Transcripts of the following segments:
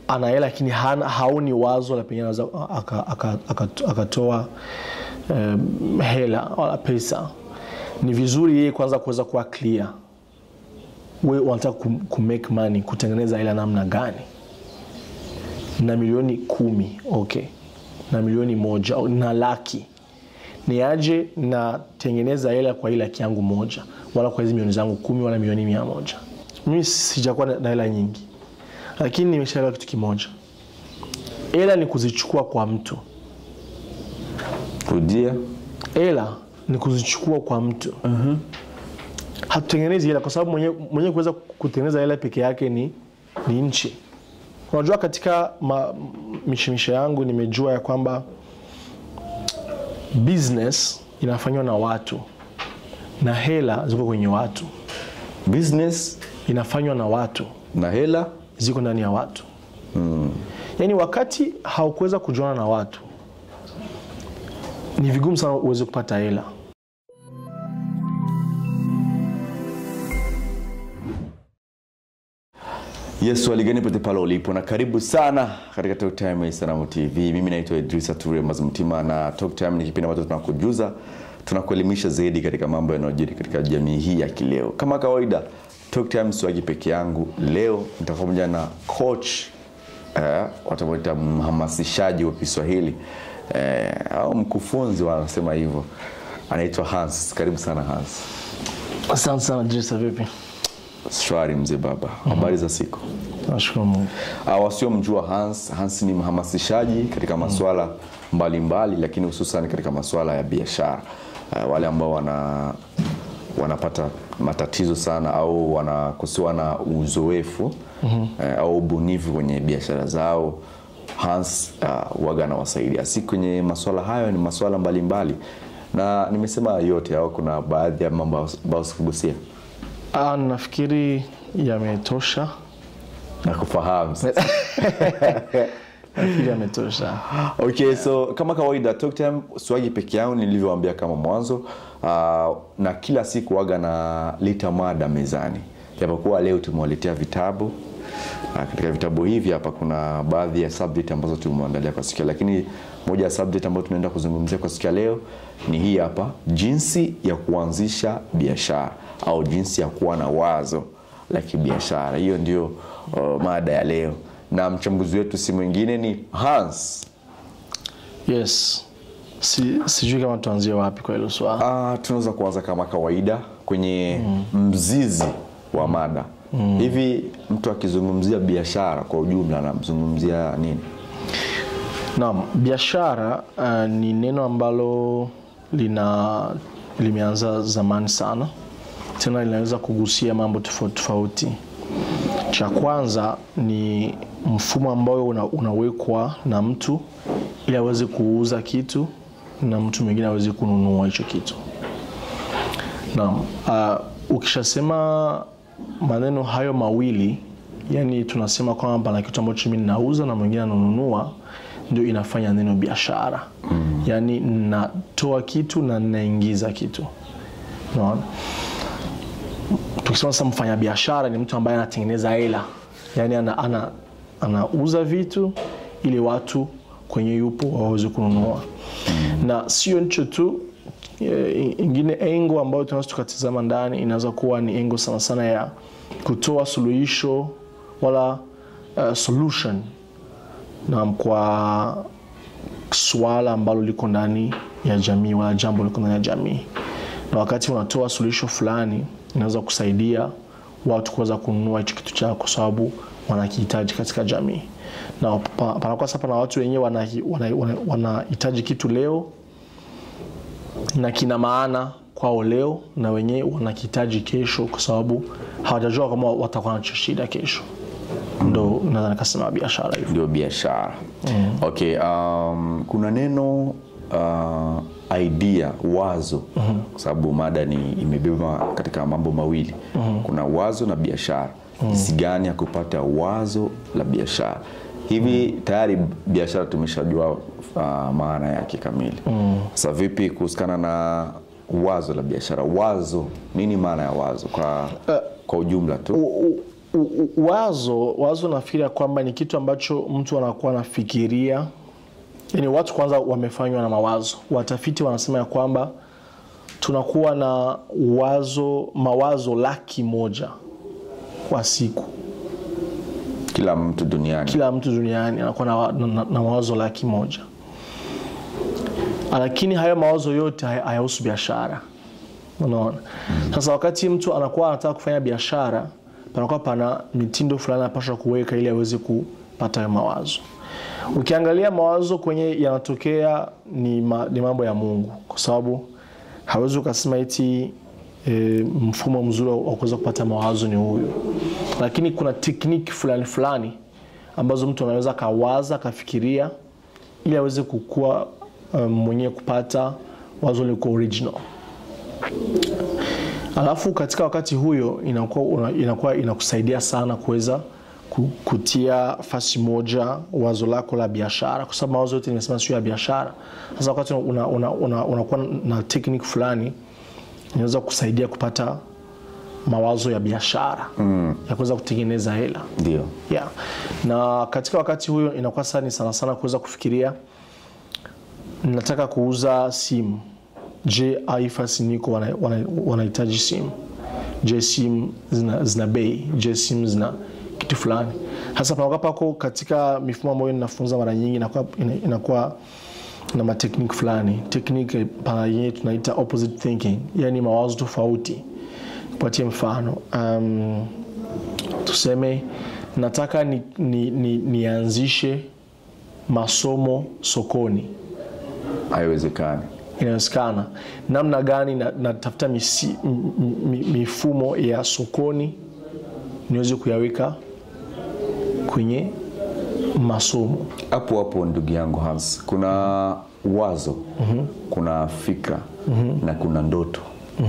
ana hela lakini hana- haoni wazo la pengine anaweza aka- aka- aka- akatoa um, hela wala pesa ni vizuri yeye kwanza kuweza kuwa clear we unataka ku, ku make money kutengeneza hela namna gani na milioni kumi okay na milioni moja au na laki ni aje natengeneza hela kwa hii laki yangu moja wala kwa hizi milioni zangu kumi wala milioni mia moja mimi sijakuwa na na hela nyingi lakini nimeshaelewa kitu kimoja hela ni kuzichukua kwa mtu rudia hela ni kuzichukua kwa mtu hatutengenezi hela kwa sababu mwenyewe mwenye kuweza kutengeneza hela peke yake ni, ni nchi unajua katika ma- mishemishe yangu nimejua ya kwamba business inafanywa na watu na hela ziko kwenye watu business inafanywa na watu na hela ziko ndani ya watu mm. yaani wakati haukuweza kujuana na watu ni vigumu sana uweze kupata hela Yesu aligani pote pale ulipo na karibu sana katika Talk Time ya Sanamu TV. Mimi naitwa Idrisa Ture Mazumtima na Talk Time ni kipindi ambacho tunakujuza, tunakuelimisha zaidi katika mambo yanayojiri katika jamii hii ya kileo. Kama kawaida, Talk Time siwagi peke yangu. Leo nitakuwa pamoja na coach eh, watamuita mhamasishaji wa Kiswahili eh, au mkufunzi wanasema hivyo, anaitwa Hans. Karibu sana Hans. asante sana Jesa, vipi Shwari mzee baba, habari za siku? nashukuru mungu Uh, wasiomjua Hans, Hans ni mhamasishaji katika masuala mbalimbali lakini hususan katika masuala ya biashara. Uh, wale ambao wana wanapata matatizo sana au wanakosewa na uzoefu mm-hmm. uh, au ubunifu kwenye biashara zao Hans uh, waga anawasaidia si kwenye masuala hayo, ni masuala mbalimbali na nimesema yote au kuna baadhi ya mambo ambayo sikugusia Ah, nafikiri yametosha na kufahamu nafikiri yametosha okay so kama kawaida talk time swagi peke yangu nilivyoambia kama mwanzo uh, na kila siku waga na lita mada mezani japokuwa leo tumewaletea vitabu uh, katika vitabu hivi hapa kuna baadhi ya subject ambazo tumeandalia kwa siku ya- lakini moja ya subject ambayo tunaenda kuzungumzia kwa siku ya leo ni hii hapa jinsi ya kuanzisha biashara au jinsi ya kuwa na wazo la kibiashara hiyo ndio uh, mada ya leo na mchambuzi wetu si mwingine ni hans yes si, sijui kama tuanzie wapi kwa hilo swala uh, tunaweza kuanza kama kawaida kwenye mm. mzizi wa mada mm. hivi mtu akizungumzia biashara kwa ujumla anamzungumzia nini naam biashara uh, ni neno ambalo lina limeanza zamani sana tena linaweza kugusia mambo tofauti tofauti cha kwanza ni mfumo ambao una, unawekwa na mtu ili aweze kuuza kitu na mtu mwingine aweze kununua hicho kitu naam uh, ukishasema maneno hayo mawili yani tunasema kwamba pana kitu ambacho mimi ninauza na mwingine ananunua ndio inafanya neno biashara mm. yaani natoa kitu na ninaingiza kitu unaona tukisema sasa mfanya biashara ni mtu ambaye anatengeneza hela yaani ana, ana, anauza vitu ili watu kwenye yupo waweze kununua na sio nicho tu eh, ingine engo ambayo tunaweza tukatizama ndani inaweza kuwa ni engo sana sana ya kutoa suluhisho wala uh, solution na kwa swala ambalo liko ndani ya jamii wala jambo liko ndani ya jamii na wakati unatoa suluhisho fulani inaweza kusaidia watu kuweza kununua hicho kitu chako kwa sababu wanakihitaji katika jamii na pa- panakuwa sasa pana watu wenyewe wanahitaji wana, wana, wanahitaji kitu leo na kina maana kwao leo na wenyewe wanakihitaji kesho kwa sababu hawajajua kama watakuwa nacho shida kesho ndo naweza nikasema biashara hivyo ndio biashara mm. okay um, kuna neno uh, idea wazo mm-hmm. kwa sababu mada ni imebeba katika mambo mawili mm-hmm. kuna wazo na biashara jinsi mm-hmm. gani ya kupata wazo la biashara hivi mm-hmm. tayari biashara tumeshajua uh, maana yake kamili mm-hmm. sasa vipi kuhusikana na wazo la biashara wazo nini maana ya wazo kwa, kwa ujumla tu U- u- u, u, wazo wazo nafikiri ya kwamba ni kitu ambacho mtu anakuwa anafikiria yani watu kwanza wamefanywa na mawazo watafiti wanasema ya kwamba tunakuwa na wazo mawazo laki moja kwa siku kila mtu duniani kila mtu duniani anakuwa na, wa- na, na, na mawazo laki moja lakini hayo mawazo yote haya- hayahusu biashara unaona sasa wakati mtu anakuwa anataka kufanya biashara panakuwa pana mitindo fulani anapaswa kuweka ili aweze kupata hayo mawazo ukiangalia mawazo kwenye yanatokea ni, ma, ni mambo ya mungu kwa sababu hawezi ukasema eti e, mfumo mzuri wa kuweza kupata mawazo ni huyu lakini kuna tekniki fulani fulani ambazo mtu anaweza akawaza akafikiria ili aweze kukua um, mwenyewe kupata wazo liko original alafu katika wakati huyo inakuwa, una- inakuwa inakusaidia sana kuweza ku- kutia fasi moja wazo lako la biashara kwa sababu mawazo yote nimesema sio ya biashara sasa wakati unakuwa una, una, unakuwa na teknik fulani inaweza kusaidia kupata mawazo ya biashara mm. ya kuweza kutengeneza hela ndio yeah. na katika wakati huyo inakuwa sasa ni sana sana kuweza kufikiria nataka kuuza simu je aifas niko wana- wana- wanahitaji simu je simu zina, zina bei je simu zina kitu fulani hasa panakuwa pako katika mifumo ambayo ninafunza mara nyingi inakuwa, ina- inakuwa na matekniki fulani tekniki pana yenyewe tunaita opposite thinking yani mawazo tofauti kupatie mfano um, tuseme nataka nianzishe ni, ni, nianzishe masomo sokoni haiwezekani inawezekana namna gani na- natafuta misi, m, m, mi- mifumo ya sokoni niweze kuyaweka kwenye masomo hapo hapo ndugu yangu Hans kuna wazo kuna fikra na kuna ndoto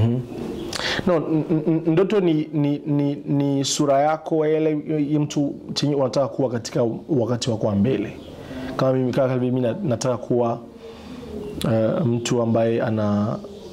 no, n- n- ndoto ni, ni, ni, ni sura yako ile ile mtu chenye unataka kuwa katika wakati wako wa mbele kama mimi kama mimi na- nataka kuwa uh, mtu ambaye ana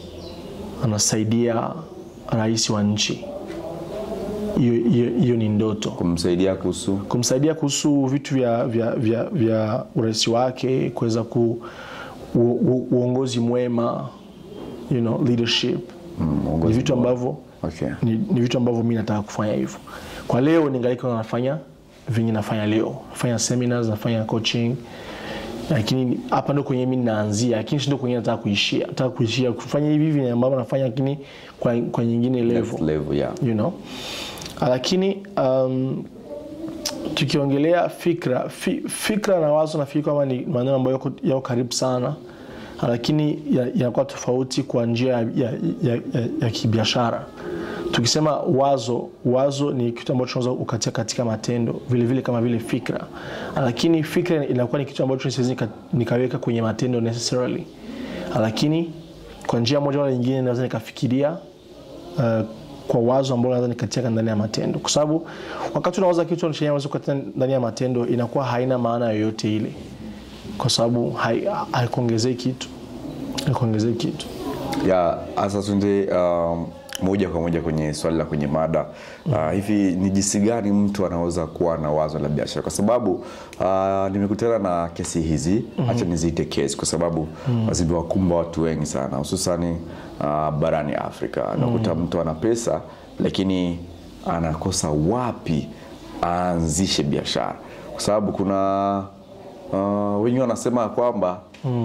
anasaidia rais wa nchi hiyo hiyo- hiyo ni ndoto kumsaidia kuhusu kumsaidia kuhusu vitu vya, vya, vya, vya urais wake kuweza ku u, u, uongozi mwema you know, leadership mm, ni uongozi vitu bora. ambavyo okay. ni, ni vitu ambavyo mi nataka kufanya hivyo kwa leo ningalika nafanya venye nafanya leo nafanya seminars nafanya coaching lakini hapa ndo kwenye mi naanzia lakini si ndo kwenye nataka kuishia nataka kuishia kufanya hivi hivi ambavyo nafanya lakini kwa, kwa nyingine level Next level yeah. you know lakini um, tukiongelea fikra fi, fikra na wazo nafikiri kwamba ni maneno ambayo yako, yako karibu sana lakini ya- yanakuwa tofauti kwa njia ya, ya, ya, ya, ya kibiashara tukisema wazo wazo ni kitu ambacho unaweza ukatia katika matendo vile vile kama vile fikra lakini fikra inakuwa ni kitu ambacho siwezi nika- nikaweka kwenye matendo necessarily lakini kwa njia moja wala nyingine naweza nikafikiria uh, kwa wazo ambalo naweza nikatia ndani ya matendo kwa sababu wakati unawaza kitu chenye unaweza kukatia ndani ya matendo inakuwa haina maana yoyote ile kwa sababu hai- haikuongezei kitu haikuongezei kitu ya hasa tunde um, moja kwa moja kwenye swali la kwenye mada uh, hivi ni jinsi gani mtu anaweza kuwa na wazo la biashara kwa sababu uh, nimekutana na kesi hizi hacha niziite kesi kwa sababu zimewakumba watu wengi sana hususani uh, barani afrika nakuta mtu ana pesa lakini anakosa wapi aanzishe biashara kwa sababu kuna uh, wengi wanasema kwamba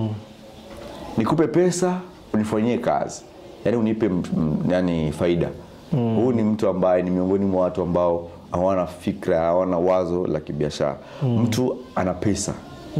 nikupe pesa unifanyie kazi yani unipe m- m- yani faida huu ni mtu ambaye ni miongoni mwa watu ambao hawana fikra hawana wazo la kibiashara mtu ana pesa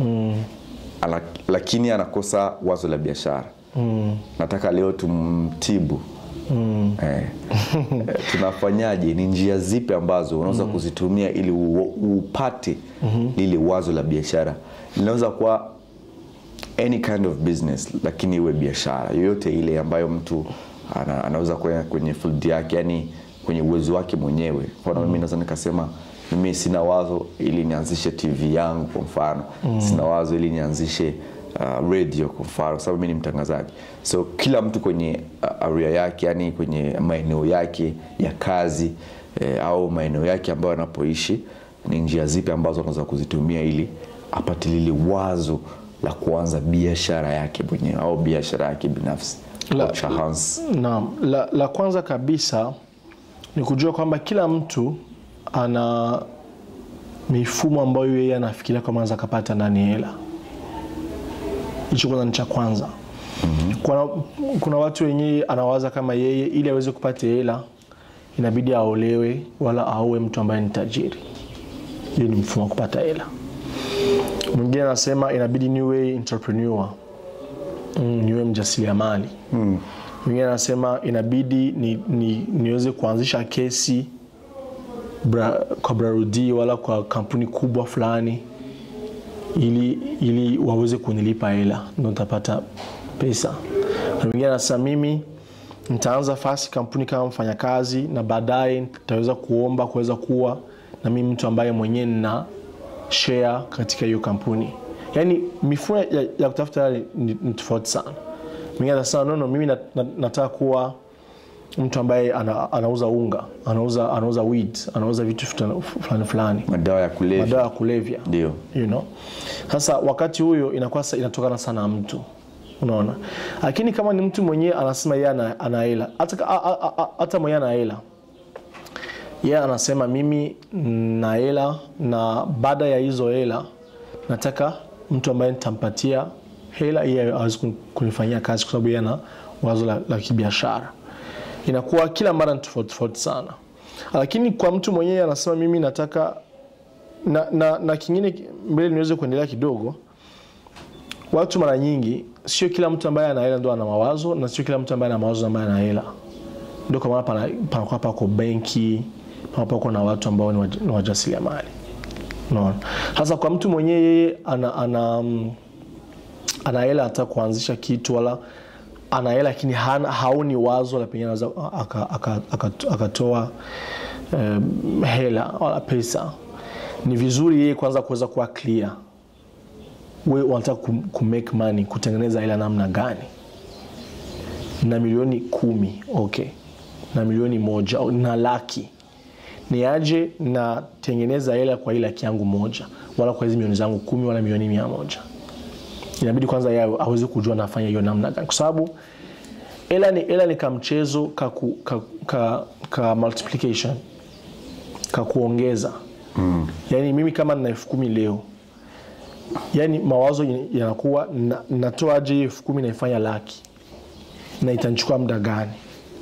Ala, lakini anakosa wazo la biashara nataka leo tumtibu eh, eh, tunafanyaje ni njia zipi ambazo unaweza kuzitumia ili u- upate lile wazo la biashara linaweza kuwa any kind of business lakini iwe biashara yoyote ile ambayo mtu ana, anaweza kwenda kwenye field yake yani kwenye uwezo wake mwenyewe mfano mimi naweza nikasema mimi sina wazo ili nianzishe tv yangu kwa mfano sina wazo ili nianzishe uh, radio kwa mfano kwa sababu mimi ni mtangazaji so kila mtu kwenye uh, area yake yani kwenye maeneo yake ya kazi e, au maeneo yake ambayo anapoishi ni njia zipi ambazo anaweza kuzitumia ili apate lile wazo la kuanza biashara yake mwenyewe au biashara yake binafsi La- au Chahans. Naam, la, la kwanza kabisa ni kujua kwamba kila mtu ana mifumo ambayo yeye anafikiria kama anaweza akapata ndani hela. Hicho kwanza ni cha kwanza. Kuna, kuna watu wenyewe anawaza kama yeye ili aweze kupata hela inabidi aolewe wala aowe mtu ambaye ni tajiri. Hiyo ni mfumo wa kupata hela. Mwingine anasema inabidi niwe entrepreneur mm, niwe mjasiriamali mm. Mwingine anasema inabidi ni, ni, niweze kuanzisha kesi bra, kwa Brarudi wala kwa kampuni kubwa fulani ili, ili waweze kunilipa hela ndo nitapata pesa. Na mwingine anasema mimi nitaanza fasi kampuni kama mfanyakazi na baadaye nitaweza kuomba kuweza kuwa na mimi mtu ambaye mwenyewe nina share katika hiyo kampuni. Yaani mifumo ya, ya kutafuta hela ni, ni tofauti sana. Mwingine anasema no, no, mimi na, na, nataka kuwa mtu ambaye ana, anauza unga, anauza anauza weed, anauza vitu fulani fulani fulani, madawa ya kulevya madawa ya kulevya ndio you know. Sasa wakati huyo inakuwa sa- inatokana sana na mtu unaona, lakini kama ni mtu mwenyewe anasema yeye ana ana hela, hata ka- a- a- a- hata mwenyewe ana hela yeye anasema mimi na hela na baada ya hizo hela nataka mtu ambaye nitampatia hela yeye aweze kun- kunifanyia kazi kwa sababu yeye ana wazo la, la kibiashara inakuwa kila mara ni tofauti tofauti sana lakini kwa mtu mwenyewe anasema mimi nataka na, na, na kingine mbele niweze kuendelea kidogo watu mara nyingi sio kila mtu ambaye ana hela ndo ana mawazo na sio kila mtu ambaye ana mawazo ambaye ana hela ndio kwa maana pana- panakuwa pako benki panakuwa pako na watu ambao ni waj- ni wajasiriamali unaona sasa kwa mtu mwenyewe yeye ana, ana, mm, ana hela hata kuanzisha kitu wala ana hela lakini hana- haoni wazo la pengine anaweza aka- aka- aka- akatoa um, hela wala pesa ni vizuri yeye kwanza kuweza kuwa clear we unataka ku, ku make money kutengeneza hela namna gani na milioni kumi okay na milioni moja au na laki ni aje natengeneza hela kwa hii laki yangu moja wala kwa hizi milioni zangu kumi wala milioni mia moja inabidi kwanza yeye aweze kujua nafanya hiyo namna gani kwa sababu hela ni, hela ni kamchezo ka, ku- ka, ka, ka multiplication ka kuongeza mm. yaani mimi kama nina elfu kumi leo yaani mawazo yanakuwa na- natoaje hiyo elfu kumi naifanya laki na itanichukua muda gani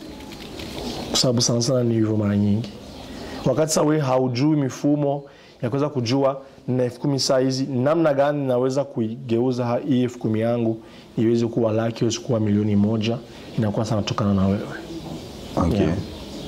kwa sababu sana sana ni hivyo mara nyingi wakati sasa wewe haujui mifumo ya kuweza kujua na elfu kumi saa hizi namna gani naweza kuigeuza ha- hii elfu kumi yangu iweze kuwa laki iweze kuwa milioni moja inakuwa sana tokana na wewe okay. Yeah.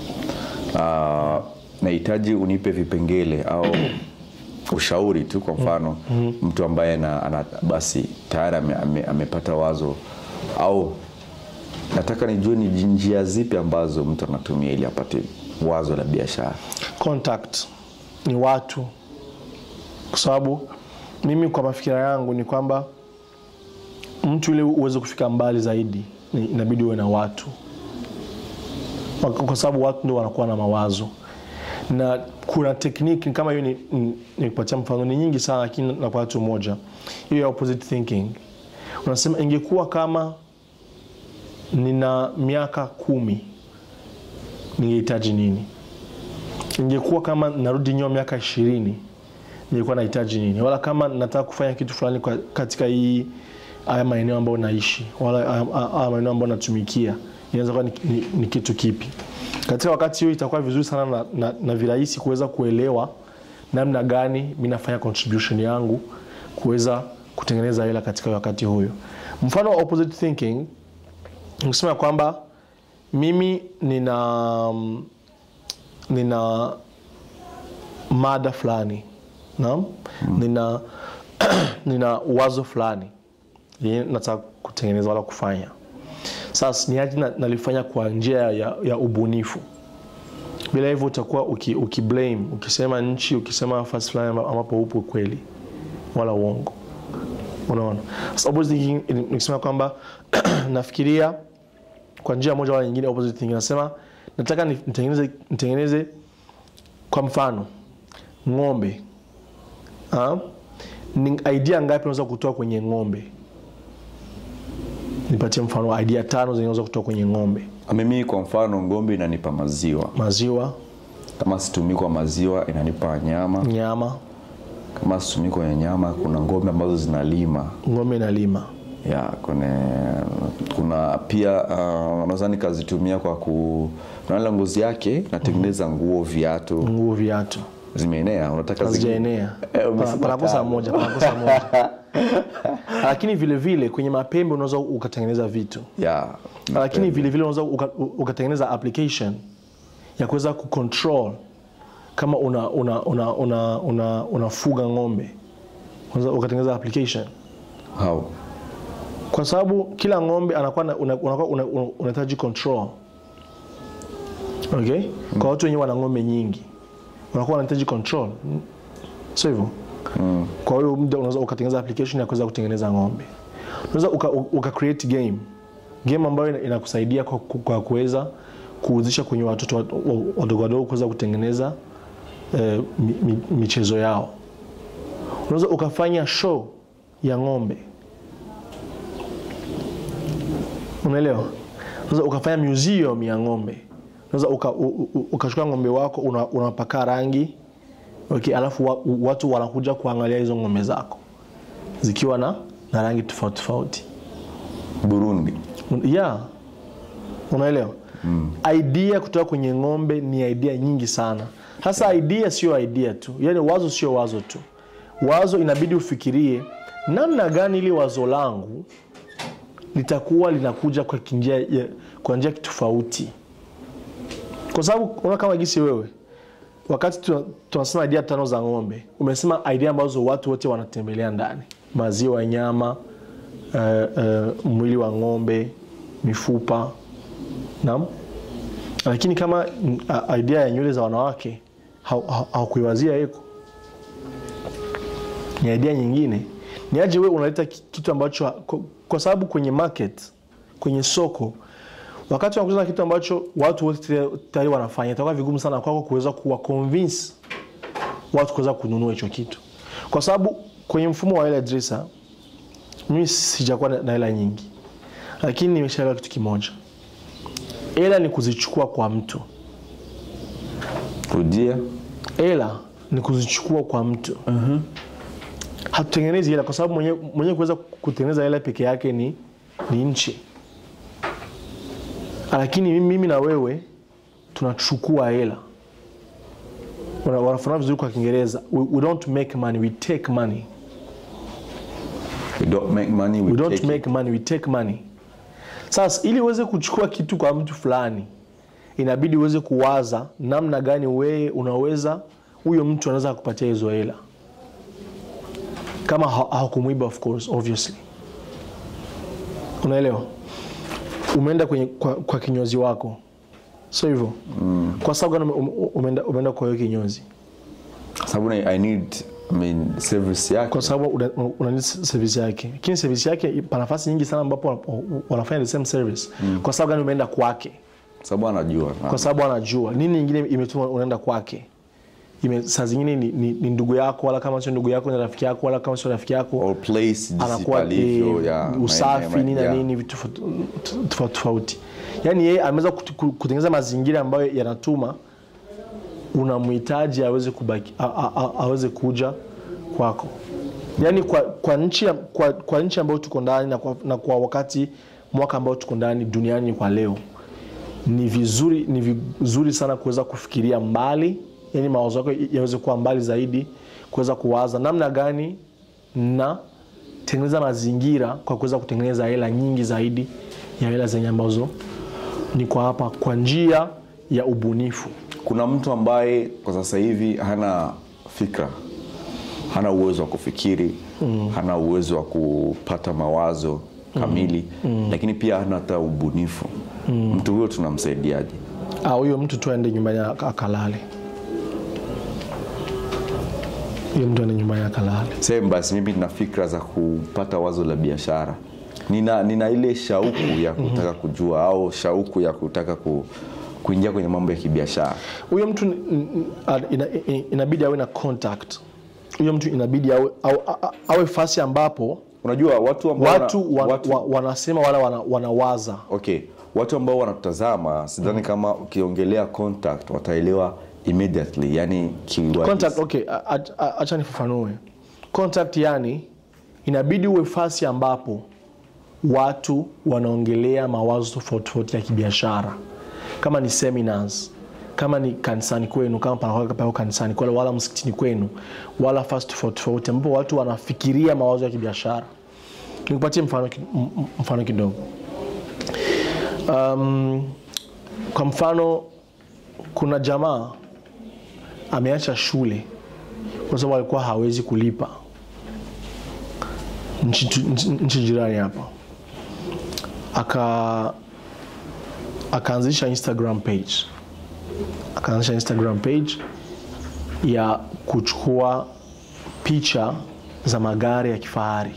Ah, nahitaji unipe vipengele au ushauri tu kwa mfano mtu ambaye ana, ana, basi tayari ame, ame, amepata wazo au nataka nijue ni njia zipi ambazo mtu anatumia ili apate wazo la biashara contact ni watu kwa sababu mimi kwa mafikira yangu ni kwamba mtu ili uweze kufika mbali zaidi ni- inabidi uwe na watu kwa kwa sababu watu ndio wanakuwa na mawazo na kuna tekniki kama hiyo ni- ni- nikupatia mfano ni nyingi sana lakini na kwa watu moja hiyo ya opposite thinking unasema ingekuwa kama nina miaka kumi ningehitaji nini ingekuwa kama narudi nyuma miaka ishirini nilikuwa nahitaji nini wala kama nataka kufanya kitu fulani kwa- katika hii haya maeneo ambayo naishi wala haya- haya maeneo ambayo natumikia inaweza kuwa ni, ni, ni kitu kipi katika wakati hiyo itakuwa vizuri sana na, na, na virahisi kuweza kuelewa namna gani mi nafanya contribution yangu kuweza kutengeneza hela katika wakati huyo mfano wa opposite thinking nikisema kwamba mimi nina nina mada fulani naam nina nina wazo fulani yenye nataka kutengeneza wala kufanya sasa ni aje na- nalifanya kwa njia ya, ya ubunifu bila hivyo utakuwa uki, uki blame ukisema nchi ukisema nafasi fulani amba- ambapo upo kweli wala uongo unaona sasa opposite thinking ni- nikisema kwamba nafikiria kwa njia moja wala nyingine opposite thinking nasema nataka ni- nitengeneze, nitengeneze kwa mfano ng'ombe ha? ni idea ngapi unaweza kutoa kwenye ng'ombe nipatie mfano wa idea tano zenye unaweza kutoa kwenye ng'ombe mimi kwa mfano ngombe inanipa maziwa maziwa kama situmii kwa maziwa inanipa nyama nyama kama situmii kwenye nyama kuna ngombe ambazo zinalima ng'ombe inalima ya kuna, kuna pia uh, naweza nikazitumia kwa ku kuna ile ngozi yake natengeneza nguo viatu nguo viatu zimeenea unataka zi- hazijaenea Eh, Pa- umesema panakosa tano. moja panakosa moja lakini vile vile kwenye mapembe unaweza ukatengeneza vitu ya lakini vile vile unaweza uka- ukatengeneza application ya kuweza kucontrol kama una una una una, una, unafuga ng'ombe unaweza ukatengeneza application how kwa sababu kila ng'ombe anakuwa na- una- unakuwa una- una- unahitaji control okay kwa watu wenyewe wana ng'ombe nyingi unakuwa unahitaji control Mm. sio hivyo kwa hiyo muda unaweza ukatengeneza application ya kuweza kutengeneza ng'ombe unaweza uka, uka create game game ambayo ina- inakusaidia kwa, kwa kuweza kuhuzisha kwenye watoto wa- wa- wadogo wadogo kuweza kutengeneza eh, mi, mi, michezo yao unaweza ukafanya show ya ng'ombe unaelewa unaweza ukafanya museum ya ng'ombe unaweza uka, u- u- ukachukua ng'ombe wako una- unapaka rangi okay, alafu wa, u- watu wanakuja kuangalia hizo ng'ombe zako zikiwa na, na rangi tofauti tofauti burundi Un- yeah. unaelewa mm. idea kutoka kwenye ng'ombe ni idea nyingi sana sasa idea sio idea tu yaani wazo sio wazo tu wazo inabidi ufikirie namna gani ili wazo langu litakuwa linakuja kwa njia ya- kwa njia tofauti kwa sababu unaona kama gisi wewe wakati tuna- tunasema idea tano za ng'ombe umesema idea ambazo watu wote wanatembelea ndani maziwa nyama uh, uh, mwili wa ng'ombe mifupa naam lakini kama mm, a- idea ya nywele za wanawake hau- hau- haukuiwazia hiko ni idea nyingine ni aje wewe unaleta ki- kitu ambacho ha- kwa, kwa sababu kwenye market kwenye soko wakati unakuza kitu ambacho watu wote tayari- tayari wanafanya itakuwa vigumu sana kwako kuweza kuwa convince watu kuweza kununua hicho kitu kwa sababu kwenye mfumo wa hela dresa mimi sijakuwa na na hela nyingi lakini nimeshaelewa kitu kimoja hela ni kuzichukua kwa mtu rudia hela ni kuzichukua kwa mtu hatutengenezi hela kwa sababu mwenyewe mwenye kuweza kutengeneza hela peke yake ni, ni nchi lakini mimi, mimi na wewe tunachukua hela Wana- wanafafanua vizuri kwa kiingereza we, we don't make money we take money we don't make money we, we don't take make money we take money sasa ili uweze kuchukua kitu kwa mtu fulani inabidi uweze kuwaza namna gani wewe unaweza huyo mtu anaweza kupatia hizo hela kama ha- hakumwiba of course obviously unaelewa umeenda kwenye kwa, kwa kinyozi wako sio hivyo mm. kwa sababu gani ume- ume- umeenda, umeenda kwa hiyo kinyozi it. sababu na- i need I mean, service yake kwa sababu una, una need service yake lakini service yake pana nafasi nyingi sana ambapo wana- wanafanya the same service mm. kwa sababu gani umeenda kwake sababu anajua kwa sababu anajua nini ingine imetuma unaenda kwake Ime, saa zingine ni, ni, ni ndugu yako wala kama sio ndugu yako ni rafiki yako wala kama sio rafiki yako or place jinsi anakuwa palivyo eh, ya usafi maeneo- nini na yeah. nini vitu tofauti- tofauti tofauti yaani yeye ameweza kut- ku- kutengeneza mazingira ambayo yanatuma unamhitaji aweze kubaki a- a- a- aweze kuja kwako yaani kwa, kwa nchi ya- kwa, kwa nchi ambayo tuko ndani na kwa, na kwa wakati mwaka ambao tuko ndani duniani kwa leo ni vizuri ni vizuri sana kuweza kufikiria mbali yani mawazo yako yaweze kuwa mbali zaidi kuweza kuwaza namna gani na tengeneza mazingira kwa kuweza kutengeneza hela nyingi zaidi ya hela zenye ambazo ni kwa hapa kwa njia ya ubunifu kuna mtu ambaye kwa sasa hivi hana fikra hana uwezo wa kufikiri mm. hana uwezo wa kupata mawazo kamili mm. lakini pia hana hata ubunifu mm. mtu huyo tunamsaidiaje Ah, huyo mtu tu aende nyumbani aka- akalale huyo mtu aende nyumbani akalale sehemu basi mimi nina fikra za kupata wazo la biashara nina, nina ile shauku ya kutaka kujua au shauku ya kutaka ku, kuingia kwenye mambo ya kibiashara huyo mtu ni- ni- a- ina, ina- inabidi awe na contact huyo mtu inabidi awe, awe, awe fasi ambapo unajua watu ambao wana- watu, wan, watu wa, wanasema wala wana, wanawaza okay watu ambao wanatutazama sidhani kama ukiongelea contact wataelewa immediately yani kiurahisi. contact okay a- a- a- acha nifafanue contact yani inabidi uwe fasi ambapo watu wanaongelea mawazo tofauti tofauti ya kibiashara kama ni seminars kama ni kanisani kwenu kama panakuwa pako kanisani kwenu wala msikitini kwenu wala fasi tofauti tofauti ambapo watu wanafikiria mawazo ya kibiashara nikupatie mfano, ki- m- m- mfano kidogo um, kwa mfano kuna jamaa ameacha shule kwa sababu alikuwa hawezi kulipa nchi, tu- nchi, nchi jirani hapa aka akaanzisha instagram page akaanzisha instagram page ya kuchukua picha za magari ya kifahari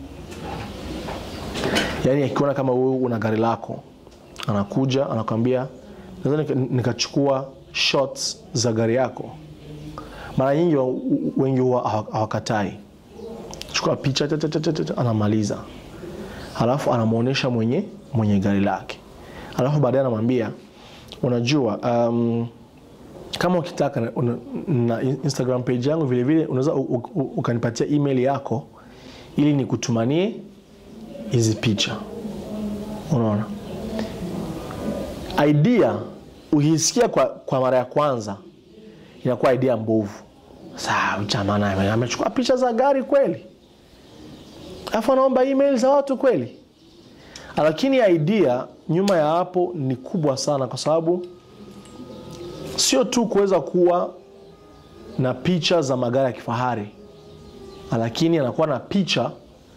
yaani akiona kama wewe una gari lako anakuja anakwambia naweza nika- nikachukua shots za gari yako mara nyingi wa- wengi huwa hawa- hawakatai chukua picha ta- ta- ta- ta- ta- anamaliza alafu anamwonyesha mwenye mwenye gari lake alafu baadaye anamwambia unajua um, kama ukitaka na, una- na instagram page yangu vilevile unaweza u- u- u- ukanipatia email yako ili nikutumanie hizi picha unaona idea ukisikia kwa, kwa mara ya kwanza inakuwa idea mbovu saa jamaa naye amechukua picha za gari kweli alafu anaomba email za watu kweli lakini idea nyuma ya hapo ni kubwa sana kwa sababu sio tu kuweza kuwa na picha za magari ya kifahari lakini anakuwa na picha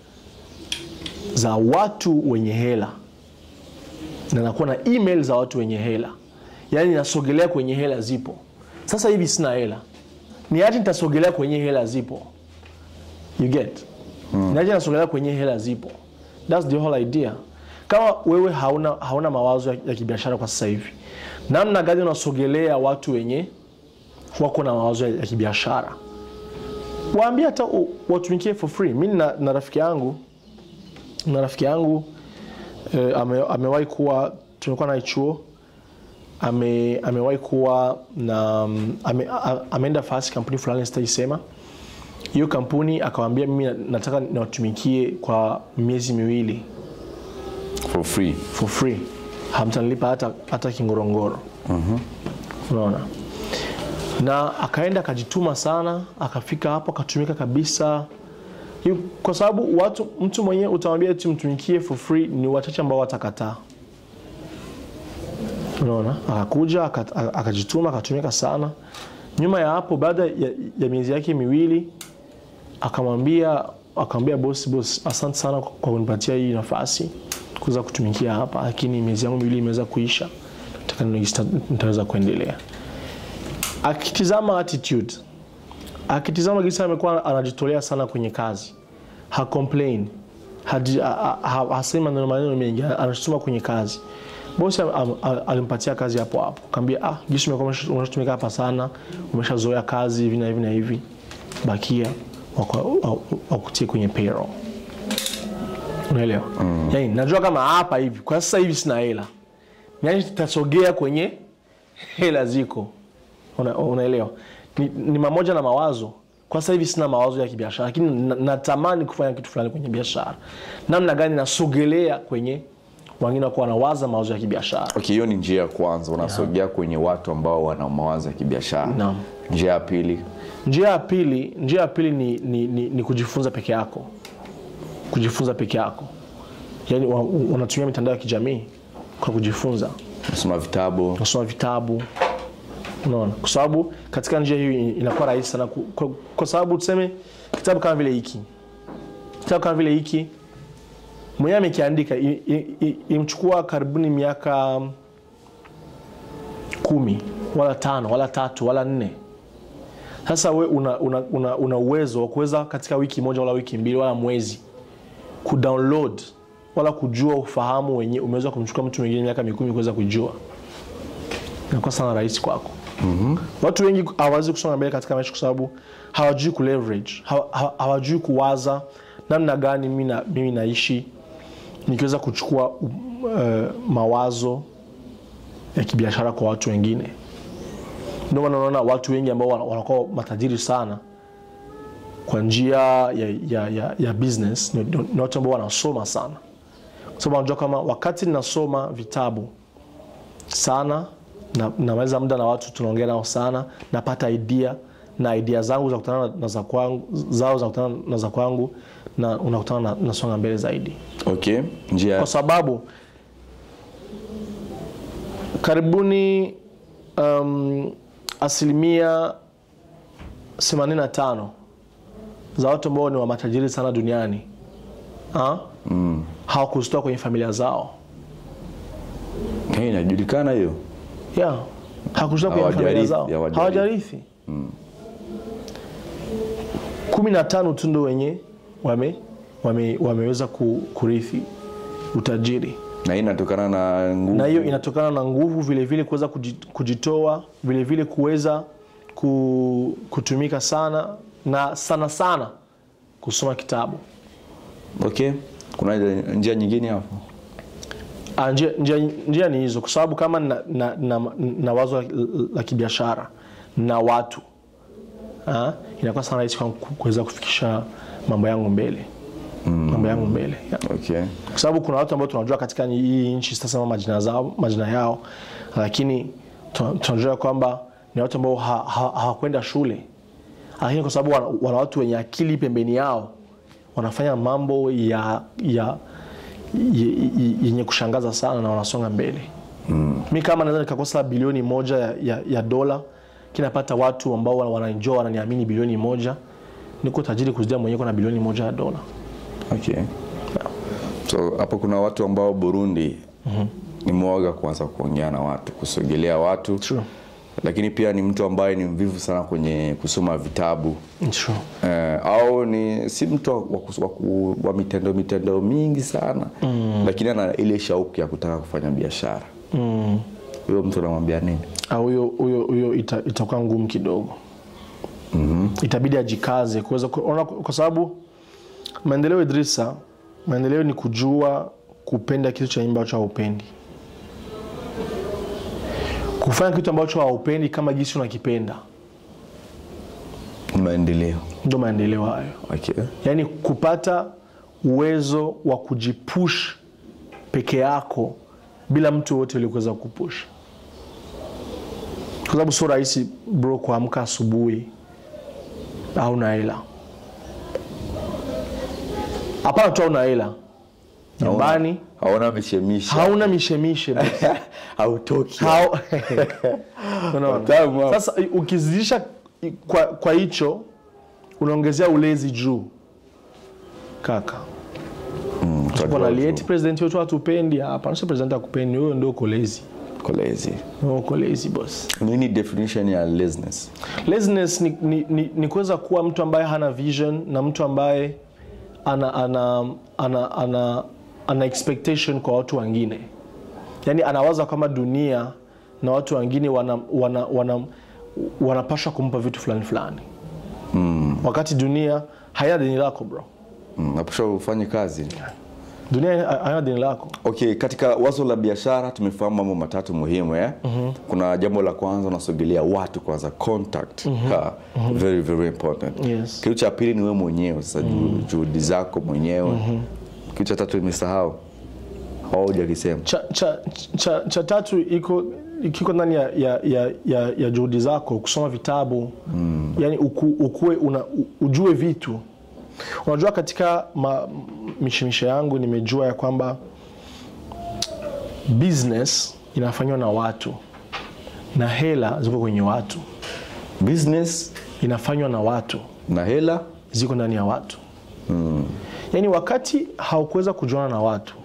za watu wenye hela na nakuwa na email za watu wenye hela yaani nasogelea kwenye hela zipo sasa hivi sina hela ni aje nitasogelea kwenye hela zipo you get mm. ni aje nasogelea kwenye hela zipo thats the whole idea kama wewe hauna, hauna mawazo ya, ya kibiashara kwa sasa hivi namna gani unasogelea watu wenye wako na mawazo ya, ya kibiashara waambie hata u- watumikie for free mi na, na rafiki yangu na rafiki yangu eh, ame, amewahi kuwa tumekuwa naye chuo ame, amewahi kuwa na mm, ame, a- ameenda fasi kampuni fulani sitaisema hiyo kampuni akawambia mimi na- nataka niwatumikie kwa miezi miwili for free for free hamtanilipa hata, hata kingorongoro unaona na akaenda akajituma sana akafika hapo akatumika kabisa Yu- kwa sababu watu mtu mwenyewe utamwambia tu mtumikie for free ni wachache ambao watakataa unaona akakuja aka- akajituma akatumika sana nyuma ya hapo baada ya, ya miezi yake miwili akamwambia akamwambia bosi bosi asante sana kwa kwa kunipatia hii nafasi kuweza kutumikia hapa lakini miezi yangu miwili imeweza kuisha nataka nione jinsi nita- nitaweza kuendelea akitizama attitude akitizama jinsi amekuwa anajitolea sana kwenye kazi ha complain haji- ha- ha- hasemi maneno maneno mengi anashutuma kwenye kazi bosi am- am- am- alimpatia kazi hapo hapo kaambia ah jinsi umekuwa umesha- umeshatumika hapa sana umeshazoea kazi hivi na hivi na hivi bakia wako- wa- wakutie kwenye payroll unaelewa mm. yani najua kama hapa hivi kwa sasa hivi sina hela yani tutasogea kwenye hela ziko Una, unaelewa ni, ni mamoja na mawazo kwa sasa hivi sina mawazo ya kibiashara lakini na- natamani kufanya kitu fulani kwenye biashara namna gani nasogelea kwenye wengine wako wanawaza mawazo ya kibiashara okay hiyo ni njia ya kwanza unasogea kwenye watu ambao wana mawazo ya kibiashara Naam. njia ya pili njia ya pili njia ya pili ni, ni, ni, ni kujifunza peke yako kujifunza peke yako yaani wa- unatumia mitandao ya kijamii kwa kujifunza nasoma vitabu unasoma vitabu unaona kwa sababu katika njia hiyo inakuwa rahisi sana ku- kwa, kwa sababu tuseme kitabu kama vile hiki kitabu kama vile hiki mwenyewe amekiandika i- i- i- imchukua karibuni miaka kumi wala tano wala tatu wala nne sasa we una, una, una, una uwezo wa kuweza katika wiki moja wala wiki mbili wala mwezi kudownload wala kujua ufahamu wenye umeweza kumchukua mtu mwingine miaka mikumi kuweza kujua inakuwa sana rahisi kwako mm-hmm. watu wengi hawawezi kusonga mbele katika maisha kwa sababu hawajui ku leverage hawa- hawa- hawajui kuwaza namna gani mimi, na, mimi naishi nikiweza kuchukua uh, mawazo ya kibiashara kwa watu wengine ndio maana unaona watu wengi ambao wana- wanakuwa matajiri sana kwa njia ya, ya, ya, ya business ni, ni watu ambao wanasoma sana kwa sababu wanajua kama wakati ninasoma vitabu sana na namaliza muda na watu tunaongea nao sana napata idea na idea zangu za kutana na za kwangu zao za kutana na za kwangu na unakutana na nasonga mbele zaidi okay njia kwa sababu karibuni um, asilimia 85 za watu ambao ni wa matajiri sana duniani ha? mm. hawakuzitoa kwenye familia zao hey, inajulikana hiyo yeah. hawakuzitoa kwenye familia Hawajarithi, zao hawajarithi. hawajarithi kumi na tano tu ndo wenye wame, wame, wameweza ku, kurithi utajiri na hii inatokana na nguvu na hiyo inatokana na nguvu vile vile kuweza kuji- kujitoa vile vile kuweza ku, kutumika sana na sana sana kusoma kitabu okay kuna njia nyingine hapo Ah, njia, njia, njia ni hizo kwa sababu kama na, na, na, na wazo la, la kibiashara na watu ah, inakuwa sana rahisi kwangu ku- kuweza kufikisha mambo yangu mbele mambo yangu mbele yeah. okay kwa sababu kuna watu ambao tunajua katika hii nchi sitasema majina zao majina yao lakini tuna- tunajua kwamba ni watu ambao ha- ha- hawakwenda shule lakini kwa sababu wana, wana watu wenye akili pembeni yao wanafanya mambo ya ya ye- ye- yenye kushangaza sana na wanasonga mbele mm. mi kama naweza nikakosa bilioni moja ya, ya, ya dola kinapata watu ambao wana- wananijua wananiamini bilioni moja niko tajiri kuzidia mwenyewe na bilioni moja ya dola okay so hapo kuna watu ambao burundi ni mwoga kuanza kuongea na watu kusogelea watu True. lakini pia ni mtu ambaye ni mvivu sana kwenye kusoma vitabu True. eh, au ni si mtu wa, wa, kus- wa, ku- wa mitendo mitendo mingi sana mm. lakini ana ile shauku ya kutaka kufanya biashara huyo mtu anamwambia nini Ah, huyo huyo huyo ita, itakuwa ngumu kidogo mm-hmm. itabidi ajikaze kuweza kuona kwa sababu maendeleo Idrisa, maendeleo ni kujua kupenda kitu cha ambacho haupendi, kufanya kitu ambacho haupendi kama gisi unakipenda, ni maendeleo ndo maendeleo hayo. okay. Yaani kupata uwezo wa kujipush peke yako bila mtu yoyote ili kuweza kupush, kwa sababu sio rahisi bro kuamka asubuhi hauna hela. Hapana tu hauna hela nyumbani, haona mishemisha hauna mishemishe bro. hautoki Hao- Unaona? Tamu hapo. Sasa ukizidisha kwa kwa hicho unaongezea ulezi juu kaka Bwana lieti president wetu hatupendi hapa. Sio president akupendi, wewe ndio uko lazy. kolezi Wewe uko lazy boss. nini definition ya laziness Laziness ni, ni, ni, ni kuweza kuwa mtu ambaye hana vision na mtu ambaye ana ana ana ana, ana expectation kwa watu wengine. Yaani anawaza kama dunia na watu wengine wana, wana, wana, wanapaswa kumpa vitu fulani fulani. Mm. Wakati dunia haina deni lako bro. mm, napasha ufanye kazi Dunia haina deni lako. okay katika wazo la biashara tumefahamu mambo matatu muhimu eh? mm-hmm. kuna jambo la kwanza unasogelea watu kwanza contact mm-hmm. ha, mm-hmm. very very important Yes. kitu cha pili ni wewe mwenyewe sasa mm-hmm. juhudi zako mwenyewe mm-hmm. kitu cha tatu nimesahau haujakisema cha, cha, cha, cha tatu iko kiko ndani ya, ya, ya, ya, ya juhudi zako kusoma vitabu mm. yani uku, ukue una, u- ujue vitu unajua katika ma, mishemishe yangu nimejua ya kwamba business inafanywa na watu na hela ziko kwenye watu business inafanywa na watu na hela ziko ndani ya watu mm. yaani wakati haukuweza kujuana na watu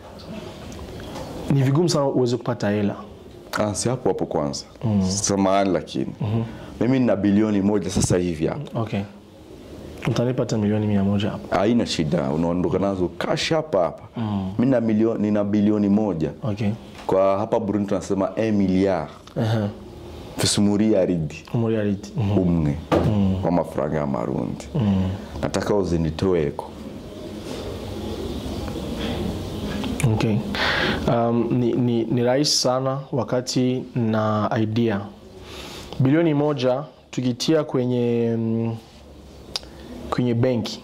ni vigumu sana uweze kupata hela ah, si hapo hapo kwanza mm. samahani lakini mm-hmm. mimi nina bilioni moja sasa hivi hapa okay utanipa hata milioni mia moja hapo haina shida unaondoka nazo cash hapa hapa mm. mi nina milioni, nina bilioni moja okay kwa hapa burundi tunasema 1 milliard Aha. fisumuriyaridi umuriyaridi umwe w'amafaranga y'amarundi nataka uzinitoeko Okay. Um, ni, ni, ni rahisi sana wakati na idea bilioni moja tukitia kwenye mm, kwenye benki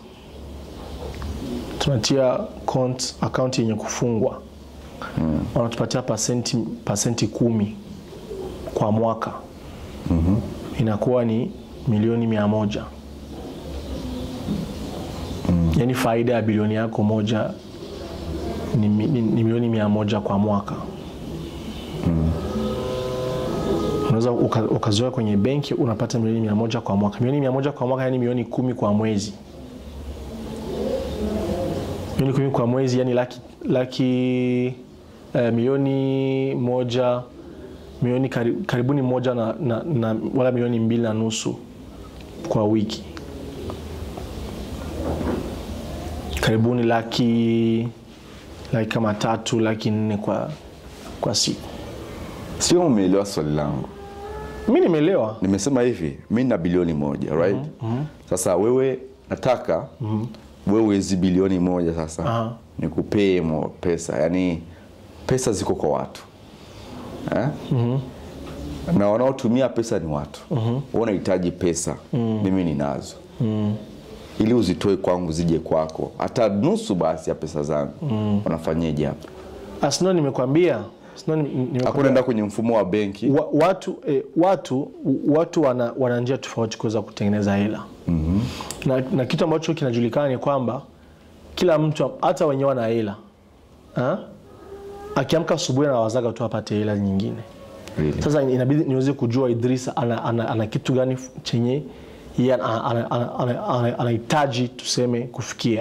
tunatia account, account yenye kufungwa mm. wanatupatia pasenti, pasenti kumi kwa mwaka mm-hmm. inakuwa ni milioni mia moja mm. yaani faida ya bilioni yako moja ni, mi- ni, ni milioni mia moja kwa mwaka unaweza uka- ukazoea kwenye benki unapata milioni mia moja kwa mwaka milioni mia moja kwa mwaka yani milioni kumi kwa mwezi milioni kumi kwa mwezi yani laki, laki eh, milioni moja milioni kari, karibuni moja na, na, na wala milioni mbili na nusu kwa wiki karibuni laki laki kama tatu laki nne kwa, kwa siku sio umeelewa swali langu mi nimeelewa nimesema hivi mi na bilioni moja right sasa wewe nataka wewe hizi bilioni moja sasa Aha. nikupee mo pesa yani pesa ziko kwa watu eh? na wanaotumia pesa ni watu mm unahitaji pesa mimi ninazo ili uzitoe kwangu zije kwako hata nusu basi ya pesa zangu unafanyeje hapo Ah, sino nimekwambia sino nime- nimekwambia. hakunaenda kwenye mfumo wa benki wa, watu eh, watu watu wana, wana njia tofauti kuweza kutengeneza hela mm-hmm. na, na kitu ambacho kinajulikana ni kwamba kila mtu hata wenyewe wana hela Ha? akiamka asubuhi anawazaga tu apate hela nyingine Really? sasa inabidi niweze kujua idrisa ana, ana, ana kitu gani f- chenye yeye ana- ana- ana- ana- ana- anahitaji tuseme kufikia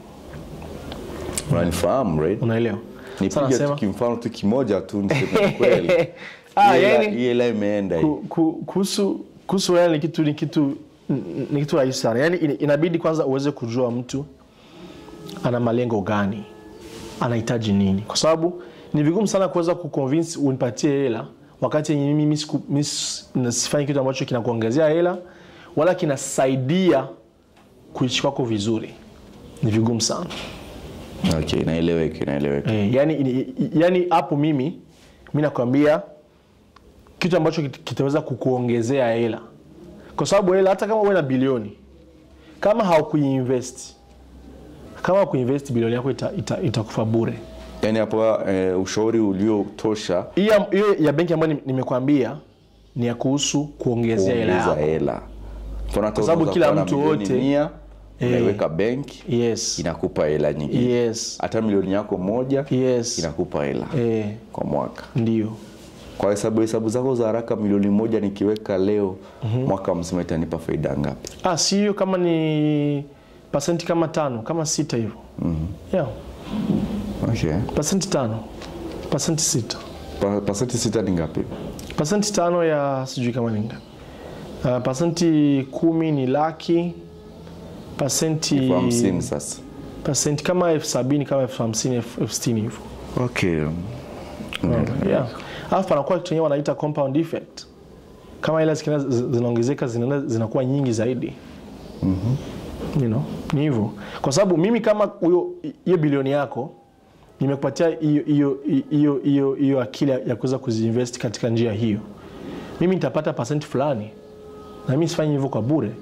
unanifahamu right? unaelewa Sasa nipige tu nasema- kimfano tu kimoja tu niseme kweli Ah, Hii hela- yani- hii hela imeenda hii. Ku- ku- kuhusu kuhusu hela ni kitu ni kitu ni kitu rahisi sana yaani ina- inabidi kwanza uweze kujua mtu ana malengo gani anahitaji nini kwa sababu ni vigumu sana kuweza kuconvince unipatie hela wakati yenye mimi siku- mi s- na sifanyi kitu ambacho kinakuongezea hela wala kinasaidia kuishi kwako vizuri ni vigumu sana okay inaeleweka inaeleweka Eh, yani, ini- yani hapo mimi mi nakwambia kitu ambacho kit- kitaweza kukuongezea hela kwa sababu hela hata kama uwe na bilioni kama haukuinvest kama haukuinvest bilioni yako itakufa ita, itakufa bure yaani hapo eh, ushauri uliotosha hiyo hiyo ya benki ambayo ni- nimekwambia ni ya kuhusu kuongezea hela kuongeza yako hela Mfano hata Kwa sababu unaweza kila kuwa na mtu milioni wote- mia Eh. unaiweka benki yes inakupa hela nyingine yes hata milioni yako moja yes inakupa hela eh, kwa mwaka ndio kwa hesabu hesabu zako za haraka milioni moja nikiweka leo mwaka mzima itanipa faida ngapi ah, si hiyo kama ni pasenti kama tano kama sita hivyo yeah. okay. pasenti tano pasenti sita Pa, pasenti sita ni ngapi pasenti tano ya sijui kama ni ngapi uh, pasenti kumi ni laki pasenti elfu hamsini sasa pasenti kama elfu sabini kama elfu hamsini elfu elfu sitini hivyo okay. yeah. alafu panakuwa kitu enyewe wanaita compound effect kama hela zikienda zi- zinaongezeka zinaenda zinakuwa nyingi zaidi you know, ni hivyo kwa sababu mimi kama huyo hiyo bilioni yako nimekupatia hiyo hiyo hiyo hiyo hiyo akili ya kuweza kuziinvest katika njia hiyo mimi nitapata pasenti fulani na mimi sifanyi hivyo kwa bure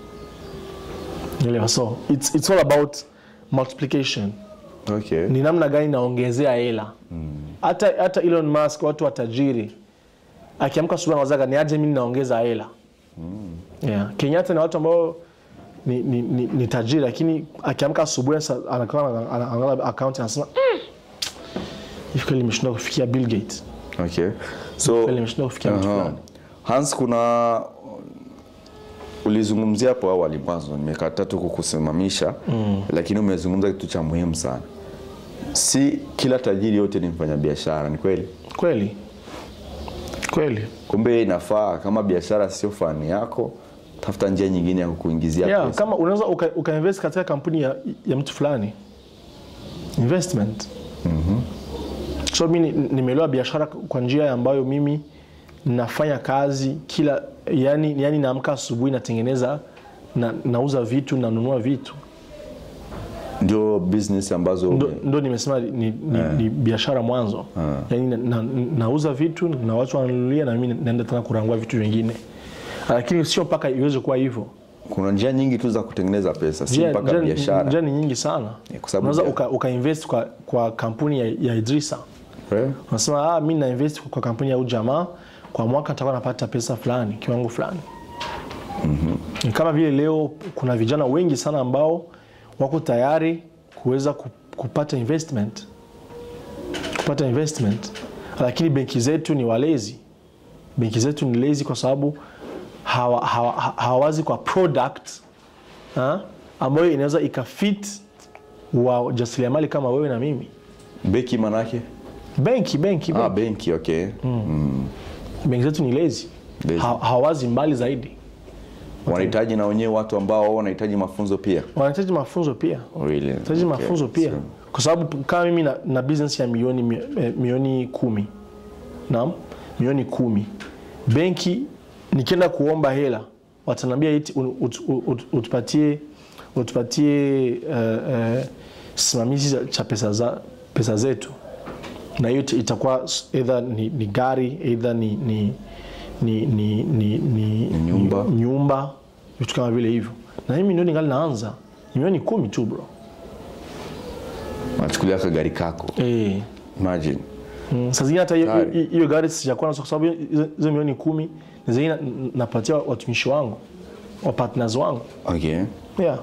elewa so it's, it's all about multiplication Okay. ni namna gani naongezea hela hata hata Elon Musk watu watajiri akiamka asubuhi anawazaga ni aje mimi naongeza hela yeah. Kenyatta ni watu ambao ni, ni, ni, ni tajiri lakini akiamka asubuhi sasa anakaa ana- ana- anaangalia account anasema mm, hivi kweli nimeshindwa kufikia Bill Gates Okay. So, kweli nimeshindwa kufikia mtu Aha. fulani Hans, kuna ulizungumzia hapo awali mwanzo, nimekataa tu kukusimamisha mm. lakini umezungumza kitu cha muhimu sana. Si kila tajiri yote ni mfanyabiashara, ni kweli? kweli kweli Kumbe inafaa kama biashara sio fani yako, tafuta njia nyingine ya kukuingizia yeah, pesa. kama unaweza uka, ukainvest katika kampuni ya, ya mtu fulani investment so mi ni- nimeelewa biashara kwa njia ambayo mimi nafanya kazi kila yani, yani naamka asubuhi natengeneza na, nauza vitu nanunua vitu ndio business ambazo ndo, ndo nimesema ni, ni, ni biashara mwanzo yani na, na, nauza vitu na watu wananunulia na mimi naenda tena kurangua vitu vingine lakini sio mpaka iweze kuwa hivyo kuna njia nyingi tu za kutengeneza pesa si Njia- mpaka njia- biashara njia ni nyingi sana Yeah, kwa sababu unaweza ya- uka, uka invest kwa, kwa kampuni ya, ya Idrisa Eh? unasema ah, mi na invest kwa kampuni ya ujamaa kwa mwaka nitakuwa napata pesa fulani kiwango fulani mm-hmm. kama vile leo kuna vijana wengi sana ambao wako tayari kuweza ku- kupata investment kupata investment lakini benki zetu ni walezi benki zetu ni lazy kwa sababu hawa- hawa- ha- hawawazi kwa product ha? ambayo inaweza ikafit wa jasiriamali kama wewe na mimi beki manake benki benki, ah, benki. benki okay benki zetu ni lazy Lazy. ha, hawawazi mbali zaidi wanahitaji na wenyewe watu ambao wanahitaji mafunzo pia wanahitaji mafunzo pia really? wanahitaji Okay. mafunzo pia So, kwa sababu kama mimi na, na business ya milioni mi- eh, milioni kumi naam milioni kumi benki nikienda kuomba hela wataniambia eti ut- ut- ut- utupatie utupatie uh, uh, simamizi za- cha pesa, za, pesa zetu na hiyo ita- itakuwa s- either ni, ni gari either ni, ni, ni, ni, ni, ni, Nyumba. ni nyumba vitu kama vile hivyo na mimi ndio ningali naanza ni milioni kumi tu bro wanachukulia kagari kako eh. imagine Mm, saa zingine hata hiyo- Tayari. hiyo hiyo gari sijakuwa nazo kwa sababu hizo hizo milioni kumi na zingine na- napatia watumishi wangu wa partners wangu okay yeah.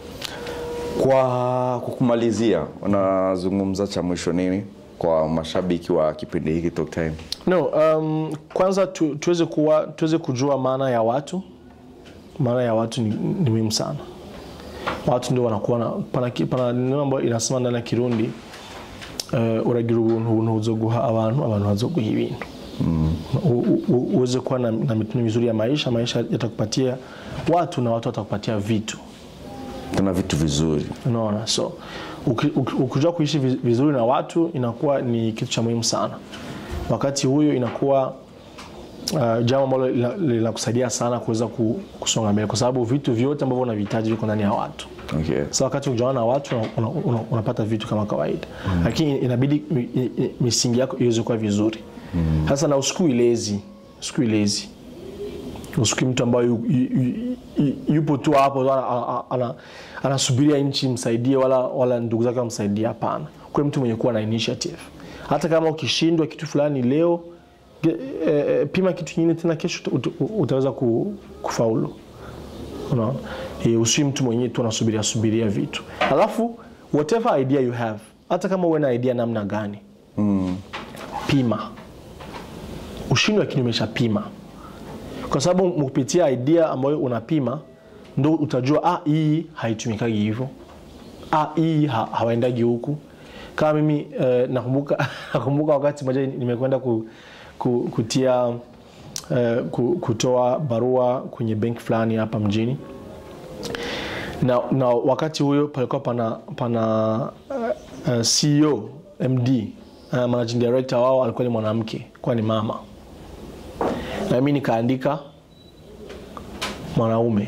kwa kukumalizia unazungumza cha mwisho nini kwa mashabiki wa kipindi hiki Talk Time No, um, kwanza tu, tuweze kuwa tuweze kujua maana ya watu. Maana ya watu ni, ni muhimu sana. Watu ndio wanakuwa na pana, ki- pana neno ambayo inasema ndani ya Kirundi uh, uragira ubuntu ubuntu buzoguha abantu abantu bazoguha ibintu U- u- u- uweze kuwa na, na mitindo mizuri ya maisha, maisha yatakupatia watu na watu watakupatia vitu. tuna vitu vizuri unaona so uki- uki- ukijua kuishi vi- vizuri na watu inakuwa ni kitu cha muhimu sana wakati huyo inakuwa uh, jambo ambalo lina- linakusaidia sana kuweza ku- kusonga mbele kwa sababu vitu vyote ambavyo unavihitaji viko ndani ya watu okay. sa wakati ukijaana na watu una, una, una, unapata vitu kama kawaida lakini inabidi mi- i- i- misingi yako iweze kuwa vizuri sasa na usikui lezi usikui lezi usikui mtu ambaye yu, yu, yu, yupo tu hapo tu ana- ana- ana- anasubiria nchi msaidie wala, wala ndugu zake wamsaidie hapana kuwe mtu mwenye kuwa na initiative hata kama ukishindwa kitu fulani leo ge- eh, eh, pima kitu kingine tena kesho uta- uta- utaweza ku- kufaulu unaona e, usiwi mtu mwenyewe tu unasubiria subiria vitu alafu whatever idea you have hata kama uwe na idea namna gani mm. pima ushindwe lakini umeshapima kwa sababu kupitia idea ambayo unapima ndo utajua ah, hii haitumikagi hivyo ah, hii ha, hawaendagi huku kama mimi eh, nakumbuka, nakumbuka wakati mmoja nimekwenda ku, ku, kutia eh, ku, kutoa barua kwenye benki fulani hapa mjini na, na wakati huyo palikuwa pana, pana uh, uh, CEO MD uh, managing director wao alikuwa ni mwanamke kwa ni mama na mimi nikaandika mwanaume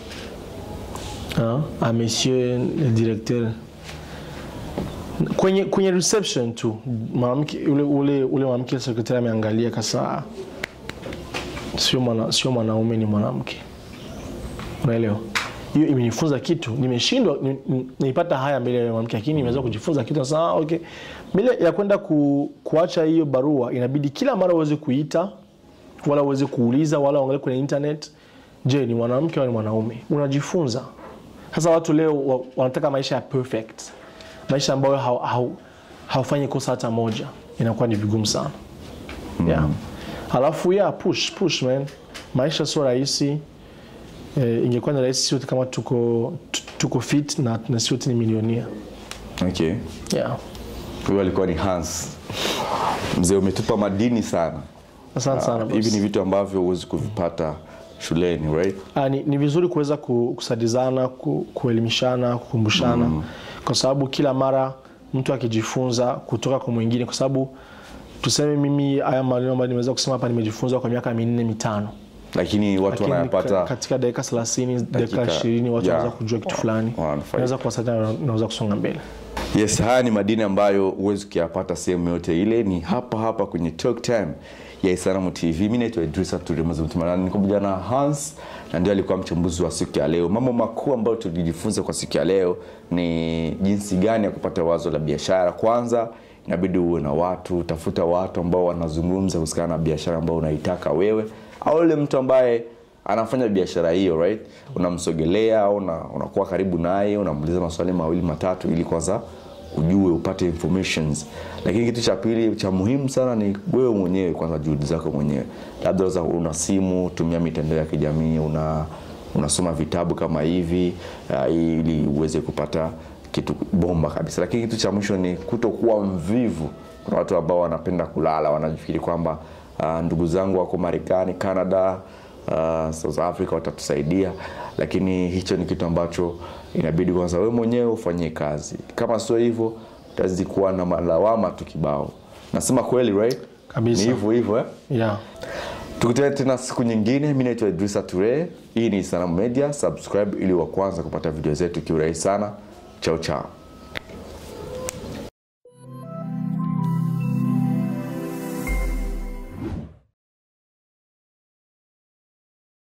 uh, a monsieur le directeur kwenye, kwenye reception tu mwanamke ule, ule, ule mwanamke sekretari ameangalia kasa sio mwana, sio mwanaume ni mwanamke unaelewa hiyo imenifunza kitu nimeshindwa ni- ni- nilipata haya mbele ya mwanamke lakini nimeweza kujifunza kitu sasa ah, okay mbele ya kwenda ku, kuacha hiyo barua inabidi kila mara uweze kuita wala uweze kuuliza wala uangalie kwenye internet je ni mwanamke au ni mwanaume unajifunza sasa watu leo wa- wanataka maisha ya perfect maisha ambayo hau- hau- haufanyi kosa hata moja inakuwa ni vigumu sana yeah. alafu yeah, push push man maisha sio rahisi eh, ingekuwa ni rahisi sote kama tuko tu- tuko fit na, na sote ni milionia okay. yeah. huyo alikuwa ni Hans mzee umetupa madini sana asante sana boss. hivi ni vitu ambavyo huwezi kuvipata shuleni right Ah, ni, ni vizuri kuweza ku- kusadizana ku, kuelimishana kukumbushana kwa sababu kila mara mtu akijifunza kutoka kwa mwingine kwa sababu tuseme mimi haya maneno ambayo nimeweza kusema hapa nimejifunza kwa miaka minne mitano lakini watu lakini wanayapata ka- katika dakika 30 dakika Dakika- 20 watu yeah. wanaweza kujua kitu fulani wananufaika. naweza kuwasaidia naweza kusonga mbele Yes, haya ni madini ambayo huwezi kuyapata sehemu yote ile, ni hapa hapa kwenye Talk Time ya Isanamu TV. Mimi naitwa Idrisa Turimazumtumana, niko pamoja na Hans na ndio alikuwa mchambuzi wa siku ya leo. Mambo makuu ambayo tulijifunza kwa siku ya leo ni jinsi gani ya kupata wazo la biashara. Kwanza inabidi uwe na watu, tafuta watu ambao wanazungumza kuhusiana na biashara ambayo unaitaka wewe, au yule mtu ambaye anafanya biashara hiyo right unamsogelea au una, unakuwa karibu naye unamuuliza maswali mawili matatu ili kwanza ujue upate informations lakini kitu cha pili cha muhimu sana ni wewe mwenyewe kwanza juhudi zako mwenyewe labda unaweza- una simu tumia mitandao ya kijamii una unasoma vitabu kama hivi uh, ili uweze kupata kitu bomba kabisa lakini kitu cha mwisho ni kutokuwa mvivu kuna watu ambao wanapenda kulala wanafikiri kwamba uh, ndugu zangu wako marekani canada uh, south africa watatusaidia lakini hicho ni kitu ambacho inabidi kwanza wewe mwenyewe ufanyie kazi kama sio hivyo utazidi kuwa na malawama tu kibao nasema kweli right Kabisa. ni hivyo hivyo eh? yeah. tukutane tena siku nyingine mi naitwa idrisa ture hii ni sanamu media subscribe ili wa kwanza kupata video zetu kiurahisi sana chao chao